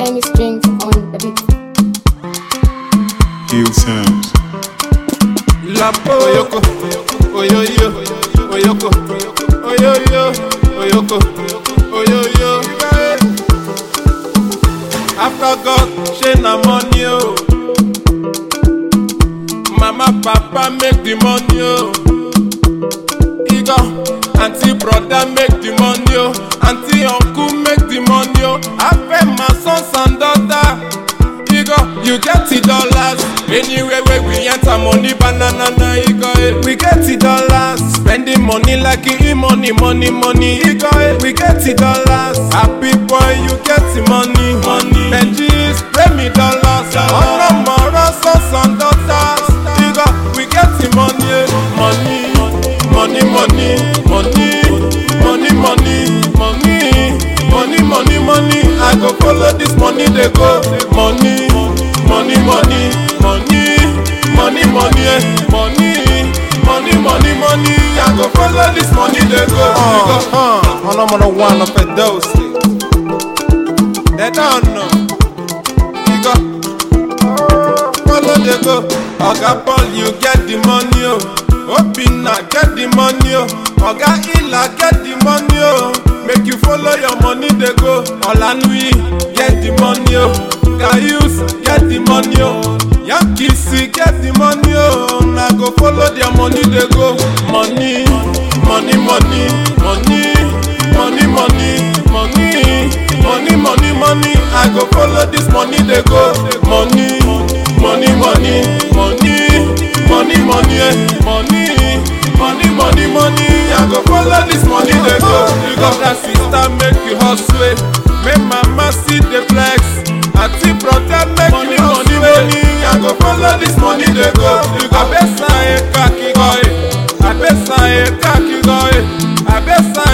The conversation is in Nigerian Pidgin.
Jeremy Strings on the beat. Hill Sounds. Lapo Oyoko Oyoyo Oyoko Oyoyo Oyoko Oyoyo After God ṣe na money o Mama papa make the money o Igor aunty brother make the money o Aunty uncle make the money o Afẹ́ my sons and daughter Igor you get the dollars Anywhere where we enter money banana na Igor eh. We get the dollars Spending money like e money money money Igor eh. We get the dollars Happy boy you get the money money Benji spray me dollars Ọ̀nà mọ̀rọ̀ sons and daughters Igor we get the money eh. money money money money money money money money money money I go follow this money dey go money money money money money money eh. money money money money I go follow this money dey go. ọlọmọdé one of Edosi they don know Igo follow dey go oga paul you get the money o obinna get the money o oga ila get the money o make you follow your money dey go olanui get the money o gayus get the money o yankisi get the money o na go follow their money dey go money money money money money money money money money money i go follow this money dey go money money money money money money eh. money money money money i go follow this money dey go you got that sister make you hustle eh. make mama see the flex aunty brother make money, you money money i go follow this money dey go you got abesa eka kigoye abesa eka kigoye abesa